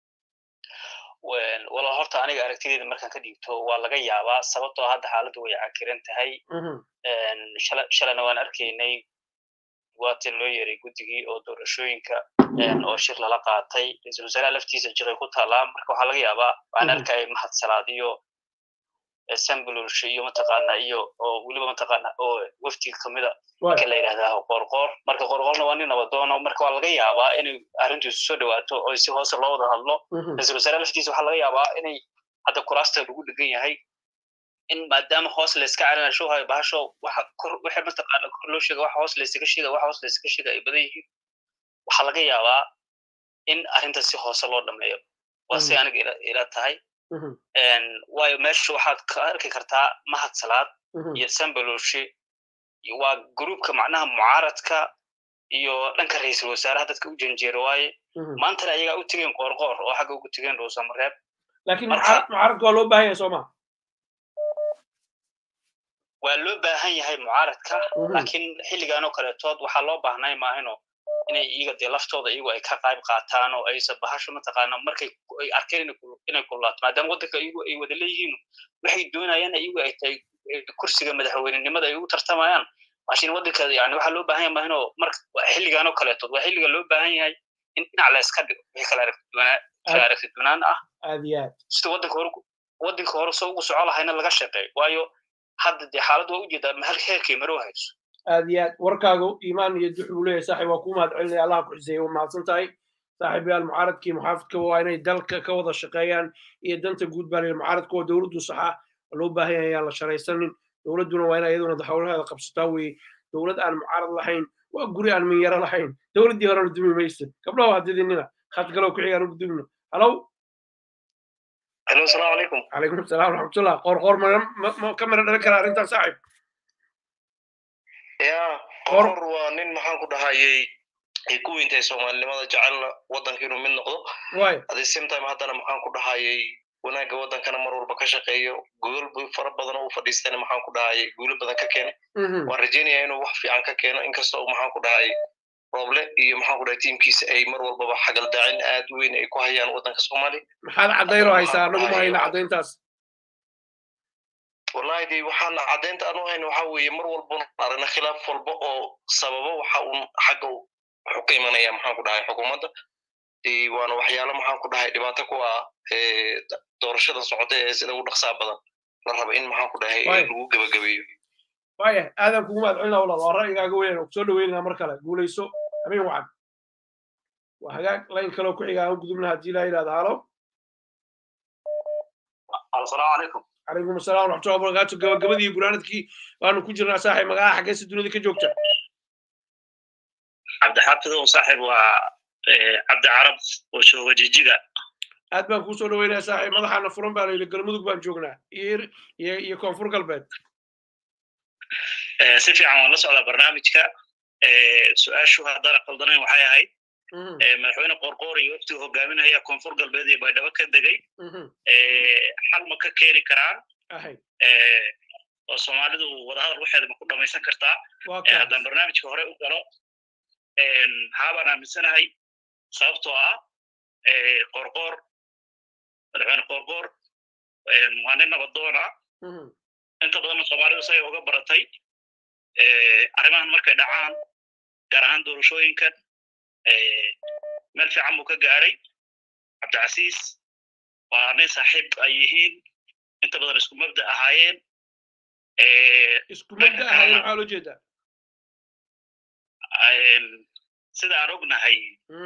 walaal horta aniga aragtideeda markaan ka dhiibto waa laga yaabaa sababtoo hadda xaaladdu way cakiran tahay shalayna waan arkaynay waati loo yeeray guddigii oo doorashooyinka oo shir lala qaatay ra-iisul wasaaraha laftiisa jiray ku taalaa marka waxaa laga yaabaa waan arkaya mahad salaad iyo sambululsh iyo mataqaana iyo oo weliba mataqaana oo wafdiga kamida marka la yidhahdaa qorqoor marka qorqoorna waa nin nabadoono marka waa laga yaabaa inay arrintu isu soo dhawaato oo si hoose loo wada hadlo ra-iisul wasaaraha laftiisa waxaa laga yaabaa inay hadda kuraasta lagu dhegan yahay in maadaama hoos layska calinasho hayo bahasho waxa kor waxa mataqaana kor loo sheega waxa hoos laysaga sheega waxa hoos laysaga sheega ay badan yihiin waxaa laga yaabaa in arrinta si hoose loo dhameeyo waa si aniga ila ila tahay waayo meesha waxaad ka arki kartaa mahad salaad iyo sambaloshe waa gruupka macnaha mucaaradka iyo dhanka ra-iisul wasaaraha dadka u janjeera waaye maantana ayagaa u tegeen qoorqoor oo xagga ugu tegeen dhuusamareeb laakiin mucaaradka waa loo baahan yahay sooma waa loo baahan yahay mucaaradka laakiin xilligan oo kaletood waxaa loo baahnay maahino inay iyaga dee laftooda iyagu ay ka qayb qaataan oo aysan bahasho mataqaana markay ay arkeen inay kulaato maadaama waddanka iyagu ay wada leeyihiin waxay doonayaan iyagu ay tahay kursiga madaxweynenimada ay ugu tartamayaan laakiin waddanka yani waxaa loo baahan yahay maahino marka xilligan oo kaletood waa xilliga loo baahan yahay in dhinac la iska dhigo wixii kala aragti si aragti dunaan ah aad iyo aad sida waddanka hore waddanka hore soo ugu soco lahayna laga shaqeeyo waayo hadda dee xaalad waa ujeedaa mahal heerkay maro hayso aad iyo aad warkaagu iimaan iyo dux buu leeyahay saaxiib waa kuu mahad celinaya allaha ku xiseeye waa mahadsan tahay saaxiibayaal mucaaradkii muxaafidka waa inay dalka ka wada shaqeeyaan iyo danta guud baa leeyahay mucaaradka waa dowladdu saxa loo baahan yahay ayaan la sharaysanin dowladduna waa inay iyaduna howlaheeda qabsataa weeye dowlad aan mucaarad lahayn waa guri aan minyaro lahayn dowladdii horena dumi maysa gabdhaha waa didinina khad kaloo ku xigaan ugu dumino halow halo asalaamu calaykum calaykum asalaam waraxmatullah qoor qoor ma ka mira dhalan kara arrintan saaxiib ya qoor waa nin maxaan ku dhahayay ay ku weyntahay soomaalinimada jecelna waddanka inuu mid noqdo at the same time haddana maxaan ku dhahayay wanaagga waddankana mar walba ka shaqeeyo gogol fara badan oo u fadhiistana maxaan ku dhahayay guulo badan ka keenay waan rajeynaya inuu wax fiican ka keeno inkastoo maxaan ku dhahayay rooble iyo maxaan ku dhahay tiimkiisa ay mar walbaba xagaldaacin aad u weyn ay ku hayaan waddanka soomaaliya maxaad caddayn oo haysaa anagu ma hayna caddayntaas wallahi de waxaan caddaynta aan u hayna waxa weeye mar walbana aragna khilaaf walba oo sababa waxa uun xagga wuxuu ka imanaya maxaan ku dhahay xukuumadda waana waxyaalo maxaan ku dhahay dhibaato ku ah doorashada socota ee sida ugu dhaqsaa badan la raba in maxaan ku dhahay lagu gebagabeeyo waya aadan kugu mahad celina walaal waa ra'yigaaga weyn oo kusoo dhaweynaya mar kale guulayso habeen wacan waa hagaag layn kaloo ku xiga aan gudubna haddii laa yidhahda halo asalaamu calaykum calaykum asalaam waraxmatullahi wabarakaatu gabagabadii guraanadkii waanu ku jirnaa saaxiib magaca xaggeesa dunida ka joogta cabdixaafidow saaxiib waa cabdi carab oo jooga jijiga aad baan kuu soo dhaweynaya saaxiib madaxaana furan baa layidhi galmudug baan joognaa iyo iyo koonfur galbeed si fiican waan la socdaa barnaamijka su-aashu haddana qaldanayn waxay ahayd madaxweyne qorqoor iyo waftiga hogaaminaya koonfur galbeed iyo baydhabo ka degay xal ma ka keeni karaan oo soomaalidu wadahadal waxeeda ma ku dhamaysan kartaa haddaan barnaamijka hore u galo haabaan aaminsanahay sababtoo ah qorqoor madaxweyne qorqoor waa nin nabadoona inta badanna soomaalidu say uga baratay arrimahan markay dhacaan gaar ahaan doorashooyinkan meel fiican buu ka gaaray cabdicasiis waa nin saaxiib ay yihiin inta badan isku mabda ahaayeen isku mabda ahaayeen maxaa loo jeedaa sida aan ognahay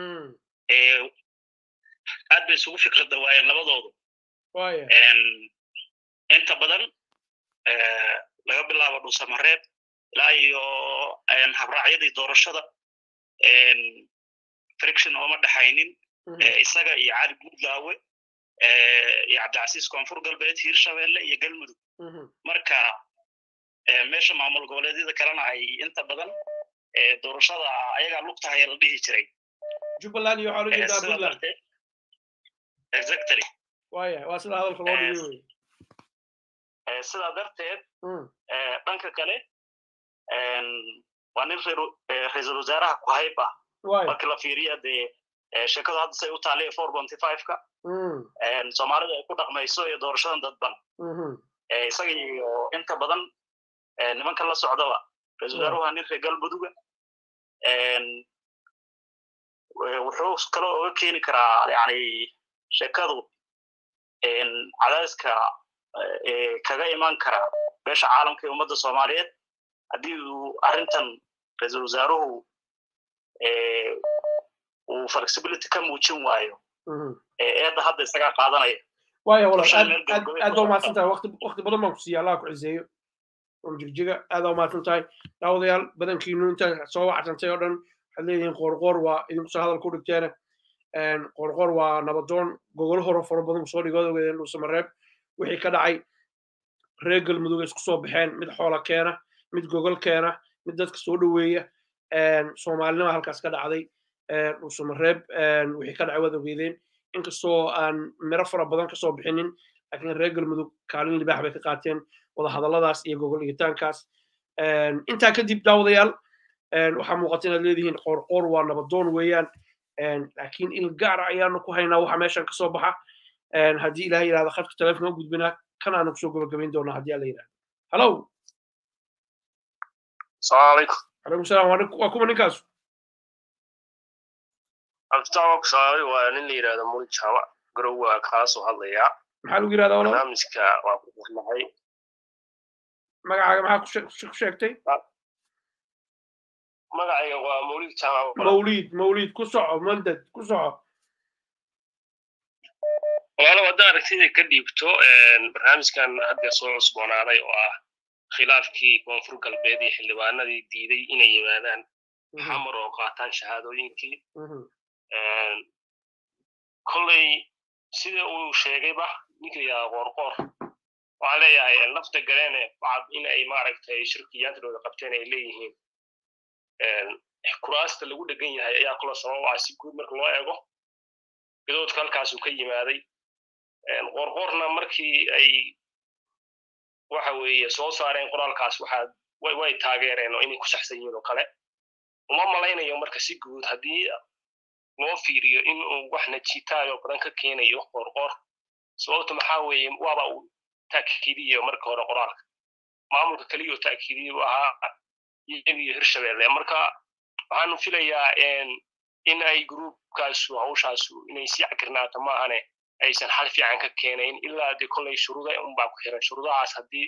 aad bay isugu fikrad dawaayeen labadoodu inta badan laga bilaabo dhuusamareeb ilaa iyo habraacyadii doorashada friction ooma dhexaynin isaga iyo cali buudlaawe iyo cabdicasiis koonfur galbeed hiirshabelle iyo galmudug marka meesha maamul goboleedyada kalena ay inta badan doorashada ayagaa lugtahaya la dhihi jiray jubbaland iyo waxaa loo jeedaa puntland exactly waya waa sida hadalka loo dhigay wey sidaa darteed dhanka kale waa nin ra-iisul wasaaraha ku hayb ah marka la fiiriya dee sheekadu hadda say u taallay four bonty five-ka soomaalida ay ku dhaqmayso iyo doorashadan dadban isaga iyo inta badan nimanka la socdaba ra-isul wasaaruhu waa nin reer galmuduga wuxuu kaloo oga keeni karaa yani sheekadu cadaadiska kaga iman kara beesha caalamka ee ummadda soomaaliyeed haddii uu arrintan ra-iisul wasaaruhu uu flexibility ka muujin waayo eedda hadda isagaa qaadanaya waya walaal aad aad baa umahadsan tahay waqti waqti badan baan ku siiya allah ku ciseeyo oo jirjiga aad baa umahadsan tahay daawadayaal badankiinu inta soo wacsantay oo dhan waxaad leeyihiin qoorqoor waa idinkusa hadal ku dhigteena qoorqoor waa nabadoon gogol horo faro badan kusoo dhigood ogeedeen dhuusamareeb wixii ka dhacay reer galmudug isku soo baxeen mid xoola keena mid gogol keena mid dadka soo dhoweeya soomaalinima halkaas ka dhacday dhuusamareeb wixii ka dhacay waad ogeedeen inkastoo aan miro fara badan kasoo bixinin laakiin reer galmudug kaalin libaax bay ka qaateen wadahadalladaas iyo gogol dhigitaankaas intaa kadib daawadayaal waxaa muuqata inaad leedihiin qoorqoor waa nabadoon weeyaan laakiin il gaara ayaanu ku haynaa waxa meeshan kasoo baxa haddii ilaah yidhahda khadka telefonka u gudbinaa kan aanu kusoo gabagabayn doonaa haddii alla yidhahda hallow asalaamu calaykum calaykum salaam waa kuma ninkaasu cabditaawak saaray waa nin la yidhahdo muli jaamac garowa kaasoo hadlayaa maxaa lagu yidhahdaa walaal barnaamijka waa ku qornahay magacaaga maxaa ku sheegtay magacayga waa mawlid jaamac mawlid mawlid ku soco mandad ku soco walaalo hadda aragtida ka dhiibto barnaamijkan hadda soo cusboonaaday oo ah khilaafkii koonfur galbeed iyo xildhibaanadii diiday inay yimaadaan xamar oo qaataan shahaadooyinkii kolley sida uu sheegayba ninka yaa qoorqoor waxaan leeyahay lafta galeene bacad in ay maaragtay shirkiyaantadooda qabteen ay leeyihiin kuraasta lagu dhegan yahay ayaa kula sabab ah si guud marka loo eego gadoodka halkaasuu ka yimaaday qoorqoorna markii ay waxa weeye soo saareen qoraalkaas waxaa way taageereen oo inay ku saxsan yihiin oo kale uma malaynayo marka si guud haddii loo fiiriyo in uu wax najitaayo badan ka keenayo qoorqoor sababta maxaa weeye waaba uu ta'kiidiyo marka hore qoraalka maamulka keliya oo ta'kiidiyo u ahaa iyagiyo hirshabelle marka waxaanu filayaa in ay gruubkaasu hawshaasu inay sii cakirnaato maahane aysan xal fiican ka keenayn ilaa dee kolley shuruuda unbaa ku xiran shuruudahaas haddii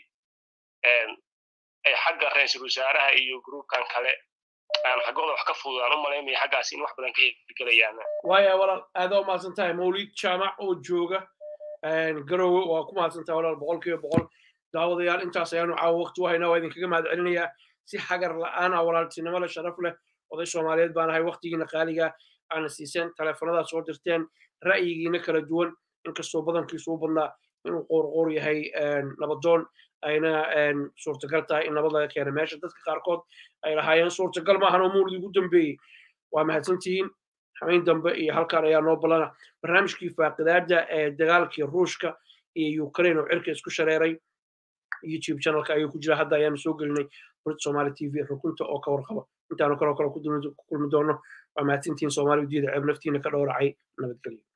ay xagga ra-iisul wasaaraha iyo gruubkan kale aan xaggooda wax ka fududaan u malaynaya xaggaas in wax badan ka hirgelayaan waaya walaal aada u mahadsan tahay mawlid jaamac oo jooga garowe waa ku mahadsan tahay walaal boqol kiiba boqol daawadayaal intaas ayaanu caawa waqti u haynaa waa idinkaga mahad celinayaa si xagar la'aan ah walaaltinimo leh sharaf leh oday soomaaliyeed baan ahay waqtigiina qaaliga aana siiseen teleefanadaad soo dirteen ra'yigiina kala duwan inkastoo badankiisu u badnaa inuu qoorqoor yahay nabadoon ayna suurtagal tahay in nabad laga keena meesha dadka qaarkood ay lahaayeen suurtagal maahan oo muulid ugu dambeeyey waa mahadsantihiin xamayn dambe iyo halkan ayaa noo ballana barnaamijkii faaqidaada ee dagaalkii ruushka iyo ukraine oo cirka isku shareeray youtube channelka ayuu ku jira hadda ayaanu soo gelinay burid somali t v rukunta oo ka warqaba intaanu kaloo kale ku kulmi doono waa mahadsantihiin soomaali udiyada ceeb naftiina ka dhowracay nabadgelyo